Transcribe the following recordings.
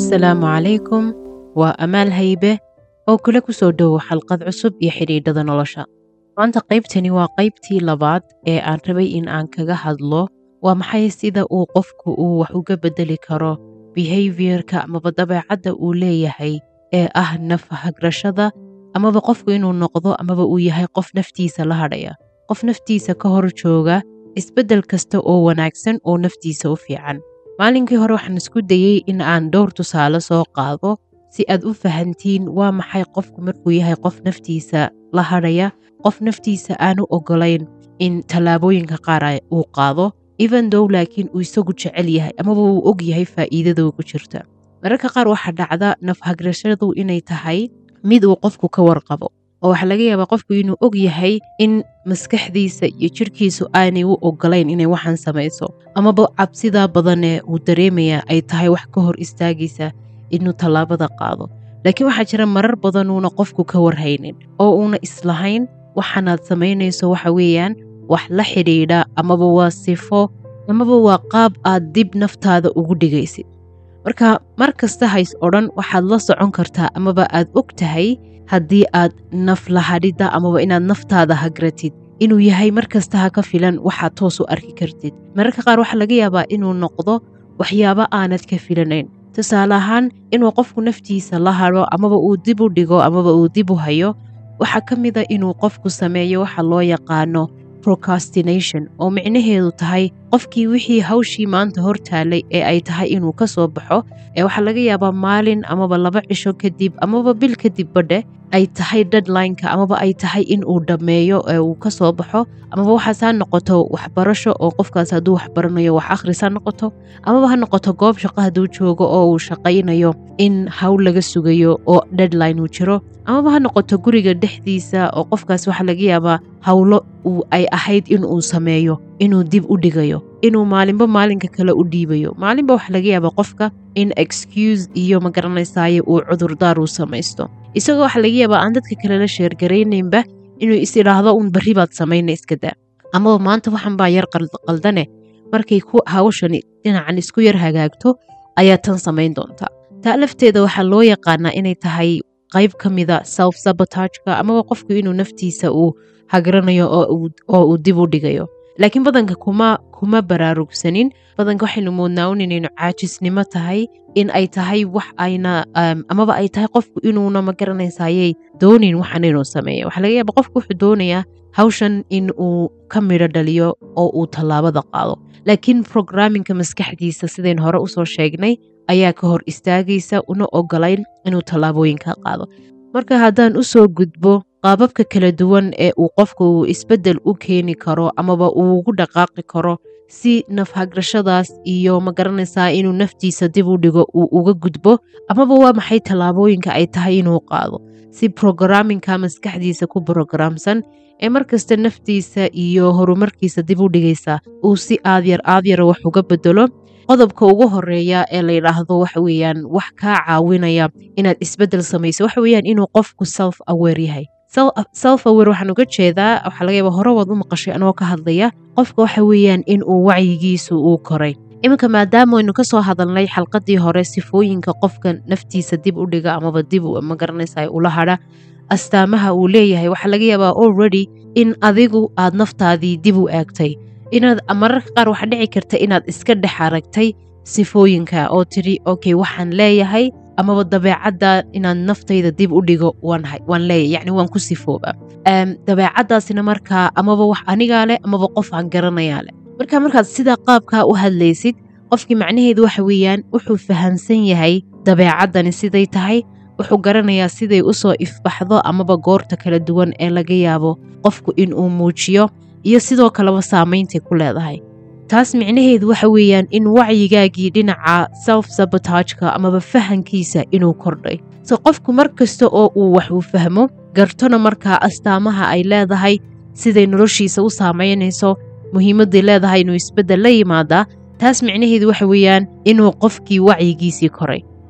asalaamu calaykum waa amaal haybe oo kula ku soo dhowow xalqad cusub iyo xidhiidhada nolosha maanta qaybtani waa qaybtii labaad ee aan rabay in aan kaga hadlo waa maxay sida uu qofku uu wax uga beddeli karo behaviorka amaba dabeecadda uu leeyahay ee ah naf hagrashada amaba qofku inuu noqdo amaba uu yahay qof naftiisa la hadhaya qof naftiisa ka hor jooga isbeddel kasta oo wanaagsan oo naftiisa u fiican maalinkii hore waxaan isku dayey in aan dhowr tusaale soo qaado si aad u fahantiin waa maxay qofku markuu yahay qof naftiisa la hadhaya qof naftiisa aanu ogolayn in tallaabooyinka qaar uu qaado even dow laakiin uu isagu jecel yahay amaba uu og yahay faa'iidada ugu jirta mararka qaar waxaa dhacda nafhagrashadu inay tahay mid uu qofku ka warqabo oo waxaa laga yaabaa qofku inuu og yahay in maskaxdiisa iyo jirhkiisu aanay u ogolayn inay waxaan samayso amaba cabsidaa badanee uu dareemaya ay tahay wax ka hor istaagaysa inuu tallaabada qaado laakiin waxaa jira marar badanuuna qofku ka warhaynin oo uuna islahayn waxaanaad samaynayso waxa weeyaan wax la xidhiidha amaba waa sifo amaba waa qaab aad dib naftaada ugu dhigaysid marka mar kasta hays odhan waxaad la socon kartaa amaba aad og tahay haddii aad naf lahadhidda amaba inaad naftaada hagratid inuu yahay mar kasta ha ka filan waxaad toos u arki kartid mararka qaar waxaa laga yaabaa inuu noqdo waxyaabo aanad ka filanayn tusaale ahaan inuu qofku naftiisa la hadho amaba uu dib u dhigo amaba uu dib u hayo waxaa ka mida inuu qofku sameeyo waxa loo yaqaano procrastination oo micnaheedu tahay qofkii wixii hawshii maanta hor taalay ee ay tahay inuu ka soo baxo ee waxaa laga yaabaa maalin amaba laba cisho kadib amaba bil kadib badhe ay tahay deadlineka amaba ay tahay in uu dhammeeyo ee uu ka soo baxo amaba waxaas ha noqoto waxbarasho oo qofkaas hadduu waxbaranayo wax akhris ha noqoto amaba ha noqoto goob shaqo hadduu joogo oo uu shaqaynayo in hawl laga sugayo oo deadline uu jiro amaba ha noqoto guriga dhexdiisa oo qofkaas waxaa laga yaabaa howlo ay ahayd in uu sameeyo inuu dib u dhigayo inuu maalinba maalinka kale u dhiibayo maalinba waxaa laga yaabaa qofka in excuse iyo magaranaysaye uu cudurdaar uu samaysto isagoo waxaa laga yaabaa aan dadka kale la sheergaraynaynba inuu is idhaahdo uun barri baad samayna iska daa amaba maanta waxan baa yar qaldane markay ku hawshani dhinacan isku yar hagaagto ayaa tan samayn doontaa taa lafteeda waxaa loo yaqaanaa inay tahay qayb ka mida self sabotageka amaba qofku inuu naftiisa uu hagranayo oo uu dib u dhigayo laakiin badanka kuma kuma baraarugsanin badanka waxaynu moodnaa un inaynu caajisnimo tahay in ay tahay wax ayna amaba ay tahay qofku inuuna ma garanaysayey doonin waxan inuu sameeya waxaa laga yaaba qofku wuxuu doonayaa hawshan in uu ka midho dhaliyo oo uu tallaabada qaado laakiin programminka maskaxdiisa sidayn hore usoo sheegnay ayaa ka hor istaagaysa una ogolayn inuu tallaabooyinka qaado marka haddaan u soo gudbo qaababka kala duwan ee uu qofku uu isbeddel u keeni karo amaba uu ugu dhaqaaqi karo si nafhagrashadaas iyo ma garanaysaa inuu naftiisa dib u dhigo uu uga gudbo amaba waa maxay tallaabooyinka ay tahay inuu qaado si programminka maskaxdiisa ku brogramsan ee markasta naftiisa iyo horumarkiisa dib u dhigaysa uu si aadyar aadyara wax uga bedelo qodobka ugu horeeya ee la yidhaahdo waxa weeyaan wax kaa caawinaya inaad isbeddel samayso waxa weeyaan inuu qofku self aware yahay self aware waxaan uga jeedaa waxaa laga yaaba hore waad u maqashay anoo ka hadlaya qofka waxa weeyaan in uu wacyigiisu uu koray iminka maadaama aynu ka soo hadalnay xalqadii hore sifooyinka qofka naftiisa dib u dhiga amaba dib ma garanaysa ula hadha astaamaha uu leeyahay waxaa laga yaabaa already in adigu aad naftaadii dib u eegtay inaad mararka qaar waxaa dhici karta inaad iska dhex aragtay sifooyinka oo tiri okay waxaan leeyahay amaba dabeecadda inaad naftayda dib u dhigo waan leeyahay yacni waan ku sifooba dabeecaddaasina markaa amaba wax anigaa leh amaba qof aan garanayaa leh marka markaad sidaa qaabkaa u hadlaysid qofkii macnaheedu waxa weeyaan wuxuu fahamsan yahay dabeecaddani siday tahay wuxuu garanayaa siday u soo ifbaxdo amaba goorta kala duwan ee laga yaabo qofku inuu muujiyo iyo sidoo kaleba saameyntay ku leedahay taas micnaheedu waxa weeyaan in wacyigaagii dhinaca self sabotageka amaba fahankiisa inuu kordhay so qofku mar kasta oo uu wax uu fahmo gartona markaa astaamaha ay leedahay siday noloshiisa u saamaynayso muhiimadday leedahay inuu isbeddel la yimaadaa taas micnaheedu waxa weeyaan inuu qofkii wacyigiisii koray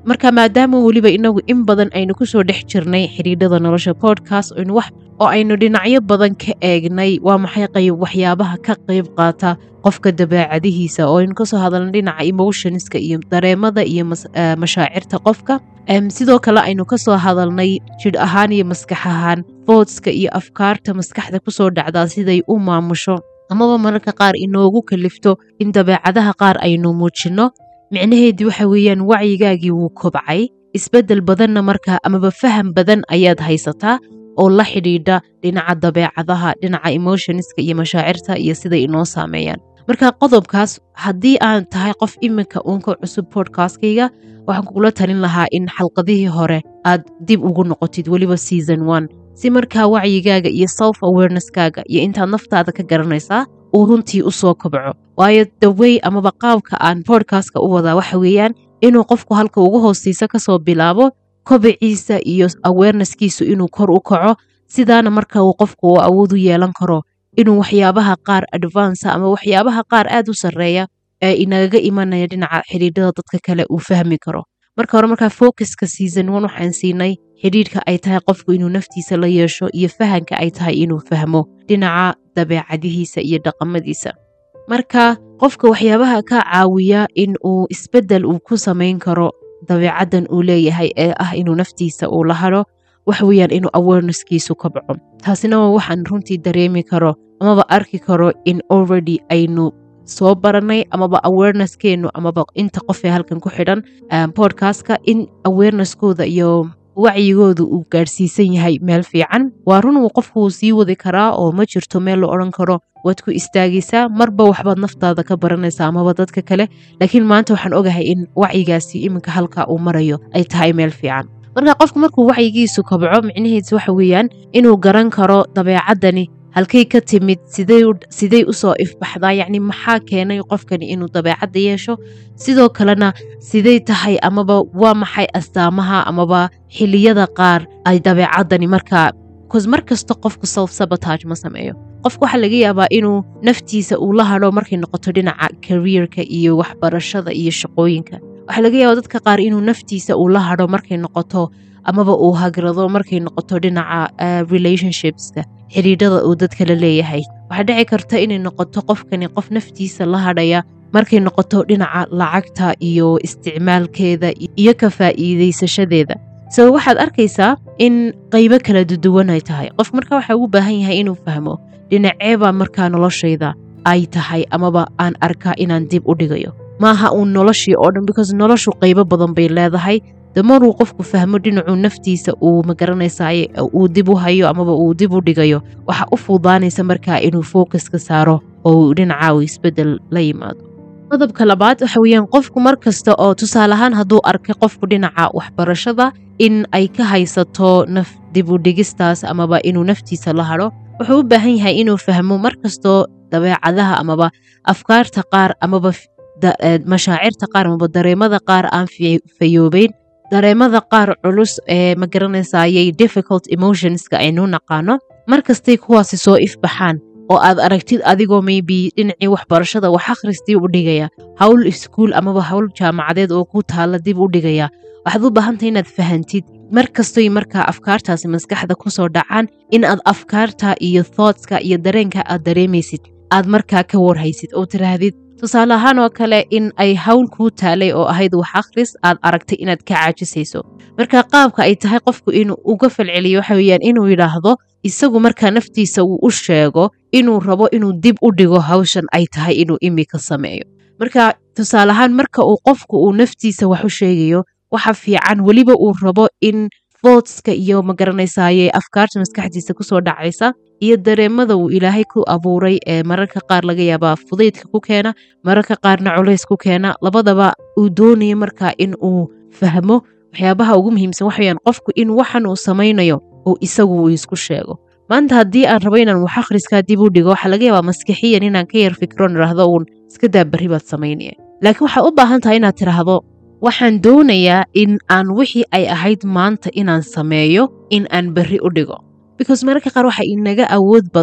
marka maadaama weliba inagu in badan aynu kusoo dhex jirnay xidhiidhada nolosha podcast aynu wax oo aynu dhinacyo badan ka eegnay waa maxay qayb waxyaabaha ka qayb qaata qofka dabeecadihiisa oo aynu kasoo hadalna dhinaca emotionska iyo dareemada iyo mashaacirta qofka sidoo kale aynu kasoo hadalnay jidh ahaan iyo maskax ahaan foodska iyo afkaarta maskaxda kusoo dhacdaa siday u maamusho amaba mararka qaar inoogu kalifto in dabeecadaha qaar aynu muujinno micnaheedii waxa weeyaan wacyigaagii wuu kobcay isbeddel badanna markaa amaba faham badan ayaad haysataa oo la xidhiidha dhinaca dabeecadaha dhinaca emotionska iyo mashaacirta iyo siday inoo saameeyaan marka qodobkaas haddii aan tahay qof iminka uunka cusub podcastkayga waxaan kugula talin lahaa in xalqadihii hore aad dib ugu noqotid weliba season one si markaa wacyigaaga iyo self awareneskaaga iyo intaad naftaada ka garanaysaa uu runtii u soo kobco waayo dawey amaba qaabka aan bodkastka u wadaa waxa weeyaan inuu qofku halka ugu hooseysa kasoo bilaabo kobiciisa iyo awarenesskiisu inuu kor u kaco sidaana marka uu qofku uu awood u yeelan karo inuu waxyaabaha qaar advansa ama waxyaabaha qaar aad u sarreeya ee inagaga imanaya dhinaca xidhiidhada dadka kale uu fahmi karo marka hore markaa focuska season one waxaan siinay xidhiidhka ay tahay qofku inuu naftiisa la yeesho iyo fahanka ay tahay inuu fahmo dhinaca dabeecadihiisa iyo dhaqamadiisa marka qofka waxyaabaha ka caawiya in uu isbeddel uu ku samayn karo dabeecaddan uu leeyahay ee ah inuu naftiisa uu la hadho waxa weeyaan inuu awarenesskiisu kabco taasina waa waxaan runtii dareemi karo amaba arki karo in already aynu soo baranay amaba awareneskeennu amaba inta qofee halkan ku xidhan podcastka in awareneskooda iyo wacyigooda uu gaadhsiisan yahay meel fiican waa run uu qofku uu sii wadi karaa oo ma jirto meel la odhan karo waad ku istaagaysaa marba waxbaad naftaada ka baranaysaa amaba dadka kale laakiin maanta waxaan ogahay in wacyigaasi iminka halka uu marayo ay tahay meel fiican marka qofku markuu wacyigiisu kabco micnihiisu waxa weeyaan inuu garan karo dabeecaddani halkay ka timid sidey usoo ifbaxdaa yacni maxaa keenay qofkani inuu dabeecadda yeesho sidoo kalena sidey tahay amaba waa maxay astaamaha amaba xiliyada qaar ay dabeecaddani markaa bcause mar kasta qofku self sabotage ma sameeyo qofku waxaa laga yaabaa inuu naftiisa uu la hadho markay noqoto dhinaca careerka iyo waxbarashada iyo shaqooyinka waxaa laga yaabaa dadka qaar inuu naftiisa uu la hadho markay noqoto amaba uu hagrado markay noqoto dhinaca relationshipska xidhiidhada uu dadka la leeyahay waxaa dhici karta inay noqoto qofkani qof naftiisa la hadhaya markay noqoto dhinaca lacagta iyo isticmaalkeeda iyo ka faa'iidaysashadeeda so waxaad arkaysaa in qaybo kala duduwan ay tahay qof marka waxaa ugu baahan yahay inuu fahmo dhinaceebaa markaa noloshayda ay tahay amaba aan arkaa inaan dib u dhigayo maaha uun noloshii oo dhan because noloshu qaybo badan bay leedahay damaruu qofku fahmo dhinacuu naftiisa uu magaranaysaay uu dib u hayo amaba uu dib u dhigayo waxa u fuudaanaysa markaa inuu focuska saaro oo dhinaca uu isbeddel la yimaado qodobka labaad waxa weeyaan qofku mar kasta oo tusaale ahaan hadduu arkay qofku dhinaca waxbarashada in ay ka haysato naf dib u dhigistaas amaba inuu naftiisa la hadho wuxuu u baahan yahay inuu fahmo mar kastoo dabeecadaha amaba afkaarta qaar amaba mashaacirta qaar amaba dareemada qaar aan fayoobeyn dareemada qaar culus ee ma garanaysayay difficult emotionska aynu naqaano mar kastay kuwaasi soo ifbaxaan oo aad aragtid adigoo maybe dhinacii waxbarashada wax akhristii u dhigaya howl iskuul amaba howl jaamacadeed oo ku taalla dib u dhigaya waxaad u baahantahay inaad fahantid mar kastoy markaa afkaartaasi maskaxda kusoo dhacaan in aad afkaarta iyo thoughtska iyo dareenka aad dareemaysid aad markaa ka warhaysid oo tiraahdid tusaale ahaan oo kale in ay hawl kuu taalay oo ahayd wax akhris aad aragtay inaad ka caajisayso marka qaabka ay tahay qofku inuu uga falceliyo waxa weeyaan inuu yidhaahdo isagu markaa naftiisa uu u sheego inuu rabo inuu dib u dhigo hawshan ay tahay inuu imika sameeyo marka tusaale ahaan marka uu qofku uu naftiisa wax u sheegayo waxa fiican weliba uu rabo in thoughtska iyo magaranaysaye afkaarta maskaxdiisa kusoo dhacaysa iyo dareemada uu ilaahay ku abuuray ee mararka qaar laga yaabaa fudaydka ku keena mararka qaarna culays ku keena labadaba uu doonayo markaa in uu fahmo waxyaabaha ugu muhiimsan waxaweyaan qofku in waxan uu samaynayo uu isagu uu isku sheego maanta haddii aan rabo inaan wax akhriskaa dib u dhigo waxaa laga yaabaa maskixiyan inaan ka yar fikro idhaahdo uun iska daa barri baad samaynaya laakiin waxaad u baahan tahay inaad tidhaahdo waxaan doonayaa in aan wixii ay ahayd maanta inaan sameeyo in aan berri u dhigo because mararka qaar waxa inaga awood badan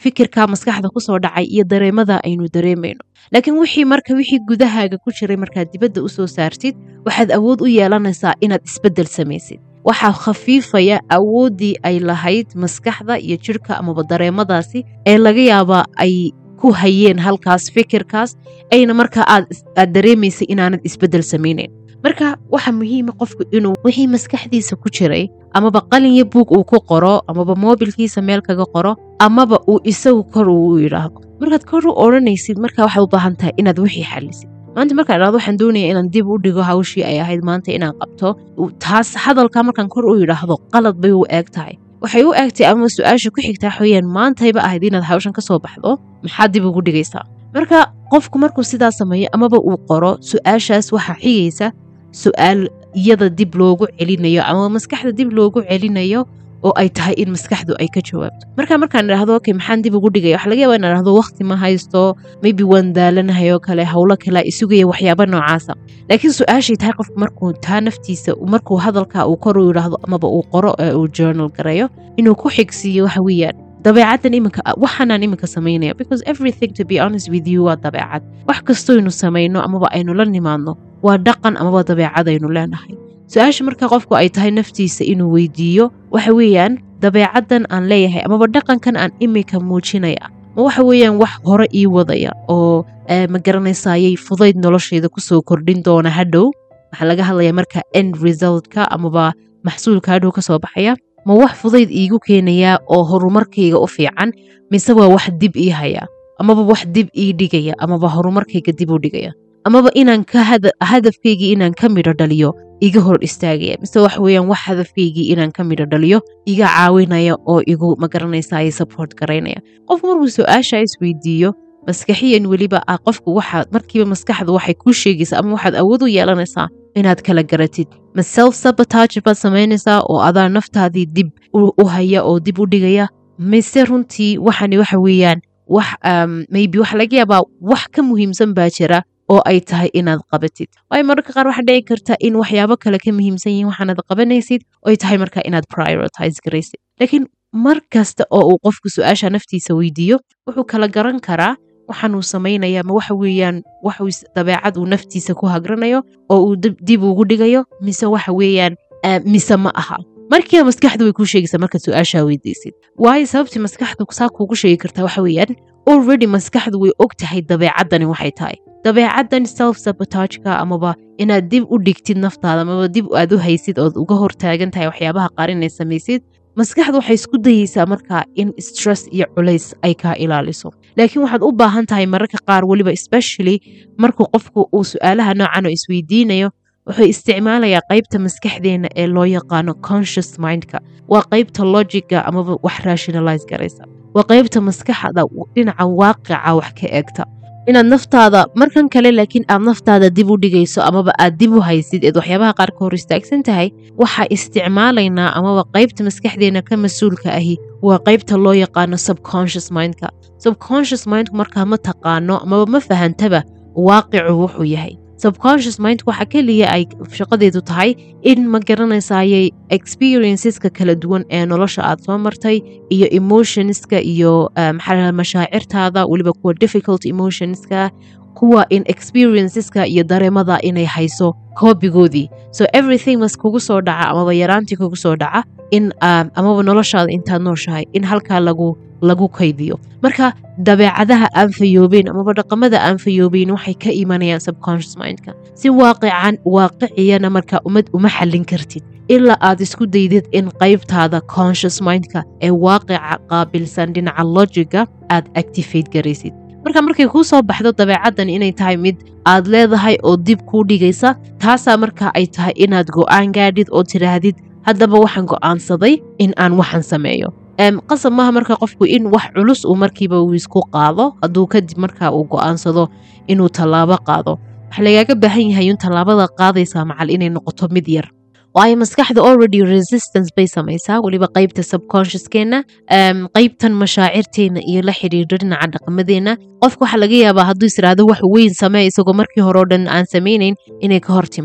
fikirka maskaxda kusoo dhacay iyo dareemada aynu dareemayno laakiin wixii marka wixii gudahaaga ku jiray markaad dibadda u soo saartid waxaad awood u yeelanaysaa inaad isbeddel samaysid waxaa khafiifaya awooddii ay lahayd maskaxda iyo jirhka amaba dareemadaasi ee laga yaabaa ay ku hayeen halkaas fikirkaas ayna marka aad aad dareemaysay inaanad isbeddel samaynayn marka waxa muhiima qofku inuu wixii maskaxdiisa ku jiray amaba qalin iyo buug uu ku qoro amaba moobilkiisa meel kaga qoro amaba uu isagu kor uu u yidhaahdo markaad kor u odhanaysid marka waxaad u baahan tahay inaad wixii xalisid maanta markaan idhahdo waxaan doonaya inaan dib u dhigo hawshii ay ahayd maanta inaan qabto taas hadalka markaan kor u yidhaahdo qalad bay u eeg tahay waxay u eegtay ama su-aasha ku xigtaa xooyaan maantayba ahayd inaad hawshan ka soo baxdo maxaad dib ugu dhigaysaa marka qofku markuu sidaa sameeyo amaba uu qoro su-aashaas waxaa xigaysa su-aal iyada dib loogu celinayo ama maskaxda dib loogu celinayo oo ay tahay in maskaxdu ay ka jawaabto marka markaan idhahdo okay maxaan dib ugu dhigaya waxa laga yaba in idhahdo waqti ma haysto maybe waan daalanahay oo kale howlo kale isugaya waxyaaba noocaasa laakiin su-aashay tahay qofku markuu taa naftiisa markuu hadalka uu kor u yidhaahdo amaba uu qoro ee uu journal gareeyo inuu ku xigsiiyo waxa weeyaan dabeecaddan iminka waxaanaan iminka samaynaya because everything to be honest with you waa dabeecad wax kastoynu samayno amaba aynu la nimaadno waa dhaqan amaba dabeecad aynu leenahay su-aasha marka qofku ay tahay naftiisa inuu weydiiyo waxa weeyaan dabeecaddan aan leeyahay amaba dhaqankan aan iminka muujinaya ma waxa weeyaan wax hore ii wadaya oo ma garanaysayay fudayd noloshayda kusoo kordhin doona hadhow waxaa laga hadlaya marka end resultka amaba maxsuulka hadhow kasoo baxaya ma wax fudayd iigu keenayaa oo horumarkayga u fiican mise waa wax dib ii haya amaba wax dib ii dhigaya amaba horumarkayga dib u dhigaya amaba inaan ka hadafkaygii inaan ka midho dhaliyo iga hor istaagaya mise waxa weeyaan wax hadafkaygii inaan ka midho dhaliyo iga caawinaya oo igu magaranaysa support garaynaya qofku markuu su-aasha isweydiiyo maskaxiyan weliba ah qofku waxa markiiba maskaxdu waxay kuu sheegaysaa ama waxaad awood u yeelanaysaa inaad kala garatid ma self sabotage baad samaynaysaa oo adaa naftaadii dib u haya oo dib u dhigaya mise runtii waxani waxa weeyaan wax maybe waxa laga yaabaa wax ka muhiimsan baa jira oo ay tahay inaad qabatid waayo mararka qaar waxaa dhici karta in waxyaabo kale ka muhiimsan yihiin waxaanad qabanaysid oy tahay marka inaad prioritize garaysid laakiin mar kasta oo uu qofku su-aasha naftiisa weydiiyo wuxuu kala garan karaa waxaanuu samaynaya ma waxa weeyaan waxuu dabeecad uu naftiisa ku hagranayo oo uu dib ugu dhigayo mise waxa weeyaan mise ma aha markiiba maskaxdu way kuu sheegaysaa markaad su-aashaa weydiisid waayo sababtii maskaxdu saa kuugu sheegi kartaa waxa weeyaan already maskaxdu way og tahay dabeecaddani waxay tahay dabeecaddan self sabotageka amaba inaad dib u dhigtid naftaada amaba dib aad u haysid ood uga hortaagan tahay waxyaabaha qaar inay samaysid maskaxdu waxay isku dayeysaa markaa in stress iyo culays ay kaa ilaaliso laakiin waxaad u baahan tahay mararka qaar weliba especially markuu qofku uu su-aalaha noocan oo isweydiinayo wuxuu isticmaalayaa qaybta maskaxdeena ee loo yaqaano conscious mindka waa qaybta logiga amaba wax rationalize garaysa waa qaybta maskaxda dhinaca waaqica wax ka eegta inaad naftaada markan kale laakiin aad naftaada dib u dhigayso amaba aad dib u haysid eed waxyaabaha qaar ka hor istaagsan tahay waxaa isticmaalaynaa amaba qaybta maskaxdeena ka mas-uulka ahi waa qaybta loo yaqaano subconscious mindka subconscious mindku markaa ma taqaano amaba ma fahantaba waaqicu wuxuu yahay subconscious mind waxa keliya ay shaqadeedu tahay in ma garanaysayay experienceska kala duwan ee nolosha aad soo martay iyo emotionska iyo maxaa mashaacirtaada weliba kuwa difficult emotionska kuwa in experienceska iyo dareemada inay hayso koobigoodii so everything mas kugu soo dhaca amaba yaraantii kugu soo dhaca in amaba noloshaada intaad nooshahay in halkaa lagu lagu kaydiyo marka dabeecadaha aan fayoobeen amaba dhaqamada aan fayoobeyn waxay ka imanayaan subconscious mindka si waaqican waaqiciyana marka ummad uma xallin kartid ilaa aad isku daydid in qaybtaada conscious mindka ee waaqica qaabilsan dhinaca logiga aad activate garaysid marka markay kuu soo baxdo dabeecaddan inay tahay mid aad leedahay oo dib kuu dhigaysa taasaa marka ay tahay inaad go'aan gaadhid oo tidhaahdid haddaba waxaan go'aansaday in aan waxan sameeyo qasab maaha marka qofku in wax culus uu markiiba uu isku qaado hadduu kadib marka uu go'aansado inuu tallaabo qaado waxa lagaaga baahan yahay in tallaabada qaadaysaa macal inay noqoto mid yar waayo maskaxda already resistance bay samaysaa weliba qaybta subconsciouskeenna qaybtan mashaacirteena iyo la xidhiidho dhinaca dhaqamadeenna qofka waxaa laga yaabaa hadduu israado wax weyn samee isagoo markii hore o dhan aan samaynayn inay ka hor timaado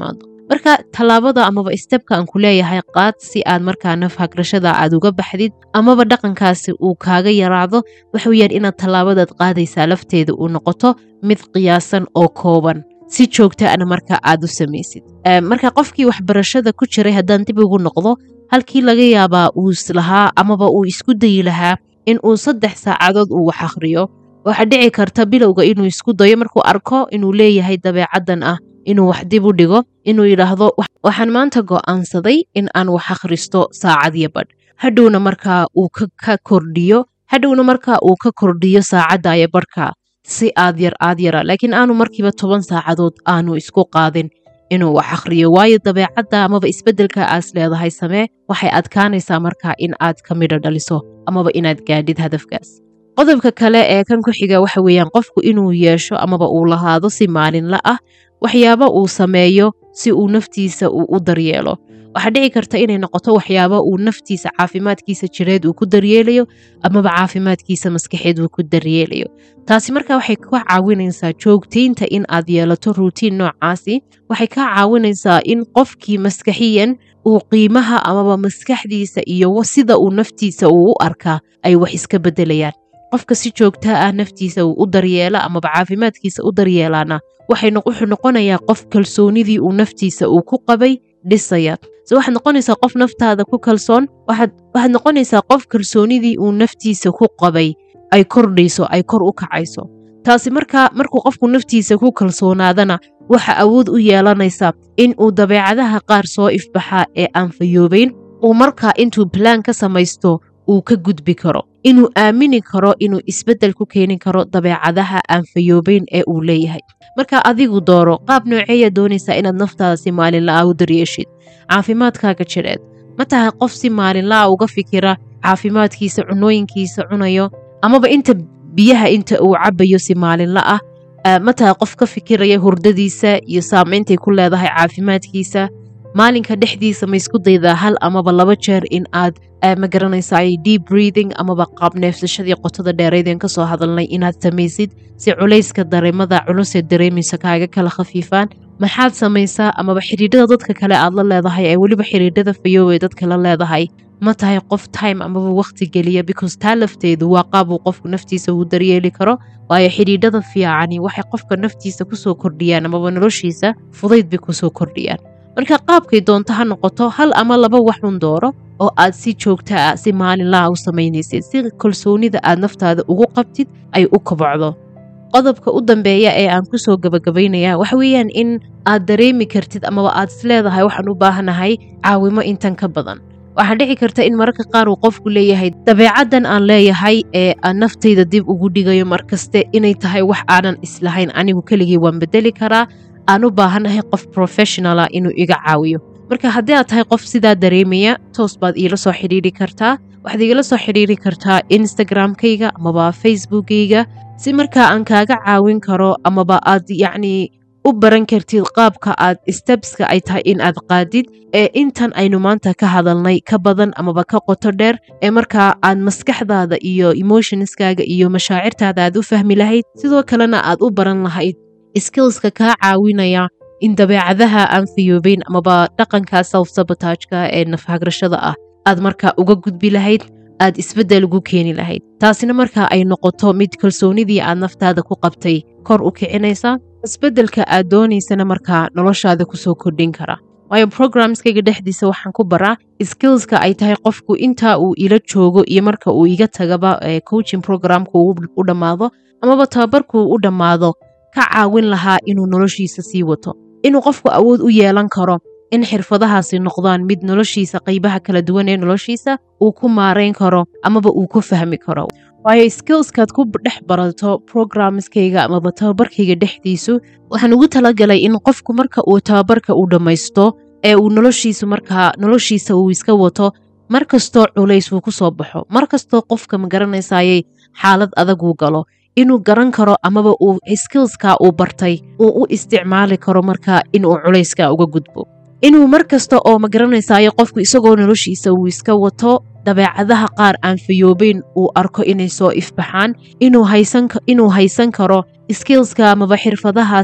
marka tallaabada amaba stebka aan ku leeyahay qaad si aad markaa naf hagrashada aad uga baxdid amaba dhaqankaasi uu kaaga yaraado waxa weyaan inaad tallaabadaad qaadaysaa lafteeda uu noqoto mid qiyaasan oo kooban si joogtaana marka aad u samaysid marka qofkii waxbarashada ku jiray haddaan dib ugu noqdo halkii laga yaabaa uu islahaa amaba uu isku dayi lahaa in uu saddex saacadood uu wax akhriyo waxaa dhici karta bilowga inuu isku dayo markuu arko inuu leeyahay dabeecaddan ah inuu wax dib u dhigo inuu yidhaahdo waxaan maanta go'aansaday in aan wax akhristo saacadiyo badh hadhowna markaa uu ka kordhiyo hadhowna markaa uu ka kordhiyo saacaddayo badhka si aad yar aad yara laakiin aanu markiiba toban saacadood aanu isku qaadin inuu wax akhriyo waayo dabeecadda amaba isbeddelka aas leedahay samee waxay adkaanaysaa markaa in aad ka midho dhaliso amaba inaad gaadhid hadafkaas qodobka kale ee kan ku xiga waxa weeyaan qofku inuu yeesho amaba uu lahaado si maalinla ah waxyaabo uu sameeyo si uu naftiisa uu u daryeelo waxaa dhici karta inay noqoto waxyaabo uu naftiisa caafimaadkiisa jireed uu ku daryeelayo amaba caafimaadkiisa maskaxeed uu ku daryeelayo taasi marka waxay ka caawinaysaa joogtaynta in aad yeelato ruutiin noocaasi waxay ka caawinaysaa in qofkii maskaxiyan uu qiimaha amaba maskaxdiisa iyo sida uu naftiisa uu u arkaa ay wax iska beddelayaan qofka si joogtaa ah naftiisa uu u daryeela amaba caafimaadkiisa u daryeelaana wuxuu noqonayaa qof kalsoonidii uu naftiisa uu ku qabay dhisaya se waxaad noqonaysaa qof naftaada ku kalsoon waxaad noqonaysaa qof kalsoonidii uu naftiisa ku qabay ay kordhayso ay kor u kacayso taasi markaa markuu qofku naftiisa ku kalsoonaadana waxa awood u yeelanaysa in uu dabeecadaha qaar soo ifbaxaa ee aan fayoobayn uu markaa intuu balaan ka samaysto uu ka gudbi karo inuu aamini karo inuu isbeddel ku keeni karo dabeecadaha aan fayoobayn ee uu leeyahay marka adigu dooro qaab nooceeya doonaysaa inaad naftaada si maalinla'a u daryeeshid caafimaadkaaga jidheed ma tahay qof si maalinla'a uga fikira caafimaadkiisa cunooyinkiisa cunayo amaba inta biyaha inta uu cabayo si maalinla ah ma tahay qof ka fikiraya hurdadiisa iyo saameyntay ku leedahay caafimaadkiisa maalinka dhexdiisa ma isku daydaa hal amaba laba jeer in aad ma garanaysaa deep breathing amaba qaab neefsashadii qotada dheeraydeen ka soo hadalnay inaad samaysid si culayska dareemada culusee dareemaysa kaaga kala khafiifaan maxaad samaysaa amaba xidhiidhada dadka kale aad la leedahay ee weliba xidhiidhada fayoobay dadka la leedahay ma tahay qof time amaba wakhti geliya because taa lafteedu waa qaab uu qofku naftiisa uu daryeeli karo waayo xidhiidhada fiicani waxay qofka naftiisa kusoo kordhiyaan amaba noloshiisa fudayd bay kusoo kordhiyaan marka qaabkay doonto ha noqoto hal ama laba waxun dooro oo aad si joogta ah si maalinlaha u samaynaysid si kalsoonida aad naftaada ugu qabtid ay u kobocdo qodobka u dambeeya ee aan kusoo gabagabaynaya waxa weeyaan in aad dareemi kartid amaba aad isleedahay waxaan u baahanahay caawimo intan ka badan waxaa dhici karta in mararka qaar uu qofku leeyahay dabeecaddan aan leeyahay ee aan naftayda dib ugu dhigayo markaste inay tahay wax aanan islahayn anigu keligii waan bedeli karaa aan u baahanahay qof professionala inuu iga caawiyo marka haddii aad tahay qof sidaa dareemaya toos baad iila soo xidhiiri kartaa waxaad igala soo xidhiiri kartaa instagram-kayga amaba facebookayga si markaa aan kaaga caawin karo amaba aad yacnii u baran kartid qaabka aad stebska ay tahay in aad qaadid ee intan aynu maanta ka hadalnay ka badan amaba ka qoto dheer ee markaa aad maskaxdaada iyo emotionskaaga iyo mashaacirtaada aad u fahmi lahayd sidoo kalena aad u baran lahayd skillska kaa caawinaya in dabeecadaha aan fayoobeyn amaba dhaqanka self sabotaajka ee nafhagrashada ah aad markaa uga gudbi lahayd aad isbeddel ugu keeni lahayd taasina markaa ay noqoto mid kalsoonidii aad naftaada ku qabtay kor u kicinaysa isbeddelka aad doonaysana markaa noloshaada kusoo kordhin kara waayo programskayga dhexdiisa waxaan ku baraa skillska ay tahay qofku intaa uu ila joogo iyo marka uu iga tagaba coaching programka u dhammaado amaba tababarkuu u dhammaado ka caawin lahaa inuu noloshiisa sii wato inuu qofku awood u yeelan karo in xirfadahaasi noqdaan mid noloshiisa qaybaha kala duwan ee noloshiisa uu ku maarayn karo amaba uu ku fahmi karo waayo skillskaad ku dhex barato programskayga amaba tababarkayga dhexdiisu waxaan ugu talagalay in qofku marka uu tababarka uu dhammaysto ee uu noloshiisu markaa noloshiisa uu iska wato mar kastoo culays uu ku soo baxo mar kastoo qofka ma garanaysayay xaalad adaguu galo inuu garan karo amaba uu skillska uu bartay uu u isticmaali karo markaa inuu culayska uga gudbo inuu mar kasta oo ma garanaysayo qofku isagoo noloshiisa uu iska wato dabeecadaha qaar aan fayoobeyn uu arko inay soo ifbaxaan inuu haysan karo skillska amaba xirfadahaas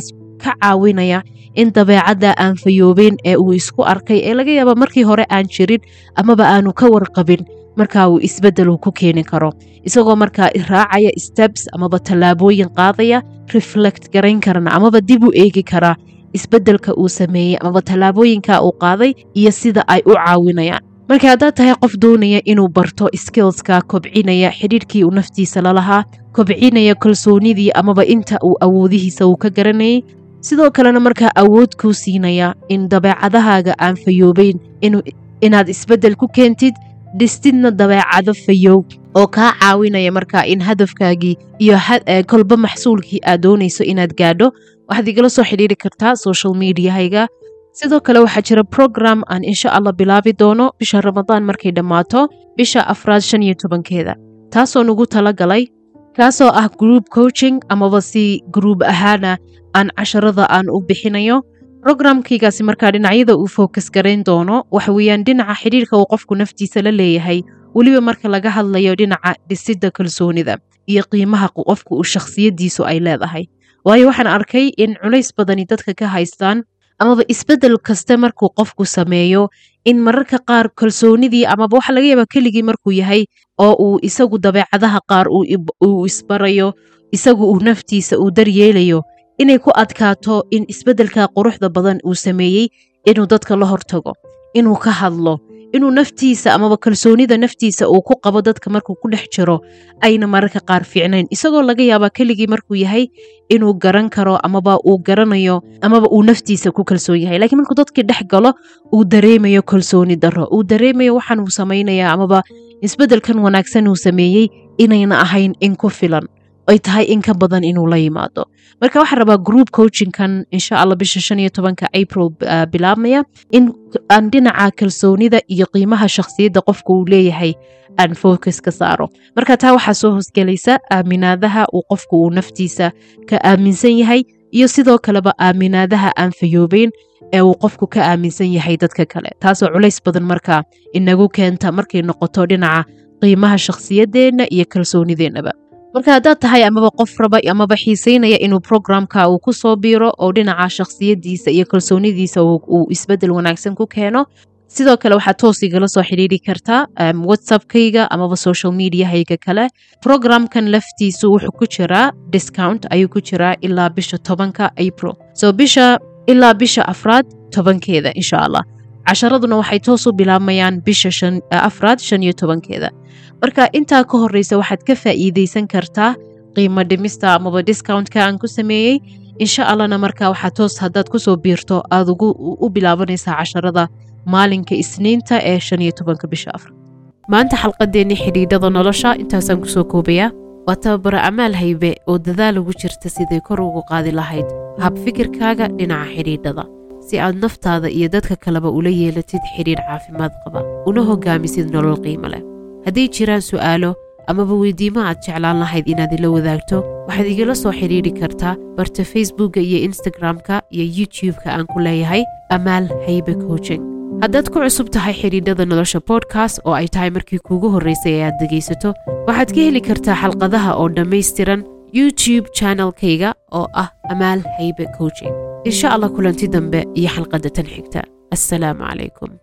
ka caawinaya in dabeecadda aan fayoobeen ee uu isku arkay ee laga yaaba markii hore aan jirin amaba aanu ka warqabin markaa uu isbeddel ku keeni karo isagoo markaa raacaya steps amaba tallaabooyin qaadaya reflect garayn karana amaba dib u eegi karaa isbeddelka uu sameeyey amaba tallaabooyinka uu qaaday iyo sida ay u caawinayaan marka haddaad tahay qof doonaya inuu barto skillska kobcinaya xidhiirkii uu naftiisa lalahaa kobcinaya kalsoonidii amaba inta uu awoodihiisa uu ka garanayay sidoo kalena markaa awood kuu siinaya in dabeecadahaaga aan fayoobeyn inaad isbeddel ku keentid dhistidna dabeecado fayow oo kaa caawinaya markaa in hadafkaagii iyo kolba maxsuulkii aad doonayso inaad gaadho waxaad igala soo xidhiiri kartaa social mediahayga sidoo kale waxaa jira program aan insha allah bilaabi doono bisha ramadaan markay dhammaato bisha afraad shan iyo tobankeeda taasoo nagu tala galay kaasoo ah group coaching amaba si gruub ahaana aan casharada aan u bixinayo programkaygaasi markaa dhinacyada uu focus garayn doono waxa weeyaan dhinaca xidhiirka uu qofku naftiisa la leeyahay weliba marka laga hadlayo dhinaca dhisidda kalsoonida iyo qiimaha qofku uu shakhsiyaddiisu ay leedahay waayo waxaan arkay in culays badani dadka ka haystaan amaba isbeddel kaste markuu qofku sameeyo in mararka qaar kalsoonidii amaba waxa laga yaaba keligii markuu yahay oo uu isagu dabeecadaha qaar uu isbarayo isagu uu naftiisa uu daryeelayo inay ku adkaato in isbeddelka quruxda badan uu sameeyey inuu dadka la hortago inuu ka hadlo inuu naftiisa amaba kalsoonida naftiisa uu ku qabo dadka markuu ku dhex jiro ayna mararka qaar fiicnayn isagoo laga yaabaa keligii markuu yahay inuu garan karo amaba uu garanayo amaba uu naftiisa ku kalsoon yahay lakiin markuu dadkii dhex galo uu dareemayo kalsooni darro uu dareemayo waxaan uu samaynaya amaba isbeddelkan wanaagsan uu sameeyey inayna ahayn in ku filan ay tahay in ka badan inuu la yimaado marka waxaan rabaa group coachingkan insha allah bisha shan iyo tobanka april bilaabmaya in aan dhinaca kalsoonida iyo qiimaha shakhsiyadda qofka uu leeyahay aan focus ka saaro marka taa waxaa soo hosgelaysa aaminaadaha uu qofku uu naftiisa ka aaminsan yahay iyo sidoo kaleba aaminaadaha aan fayoobeyn ee uu qofku ka aaminsan yahay dadka kale taasoo culays badan markaa inagu keenta markay noqoto dhinaca qiimaha shakhsiyaddeenna iyo kalsoonideennaba marka haddaad tahay amaba qof raba amaba xiisaynaya inuu programka uu ku soo biiro oo dhinaca shakhsiyaddiisa iyo kalsoonidiisa uu isbeddel wanaagsan ku keeno sidoo kale waxaad toos igala soo xidhiiri kartaa whatsappkayga amaba social mediahayga kale programkan laftiisu wuxuu ku jiraa discount ayuu ku jiraa ilaa bisha tobanka april so bisha ilaa bisha afraad tobankeeda insha allah casharaduna waxay toos u bilaabmayaan bisha afraad shan iyo tobankeeda marka intaa ka horeysa waxaad ka faa'iideysan kartaa qiimo dhimista amaba discountka aan ku sameeyey insha allahna marka waxaa toos haddaad kusoo biirto aad u bilaabanaysaa casharada maalinka isniinta ee shan iyo tobanka bisha afraad maanta xalqadeennii xidhiidhada nolosha intaasaan kusoo koobayaa waa tababaro amaal haybe oo dadaal ugu jirta siday kor ugu qaadi lahayd hab fikirkaaga dhinaca xidhiidhada si aad naftaada iyo dadka kaleba ula yeelatid xidhiidh caafimaad qaba una hogaamisid nolol qiimo leh hadday jiraan su'aalo amaba weydiimo aad jeclaan lahayd inaad ila wadaagto waxaad igala soo xidhiidhi kartaa barta facebookka iyo instagram-ka iyo youtube-ka aan ku leeyahay amaal haybe coaching haddaad ku cusub tahay xidhiidhada nolosha bodkast oo ay tahay markii kuugu horraysay ee aad dhegaysato waxaad ka heli kartaa xalqadaha oo dhammaystiran youtube channelkayga oo ah amaal haybe coaching insha allah kulanti dambe iyo xalqadda tan xigta assalaamu calaykum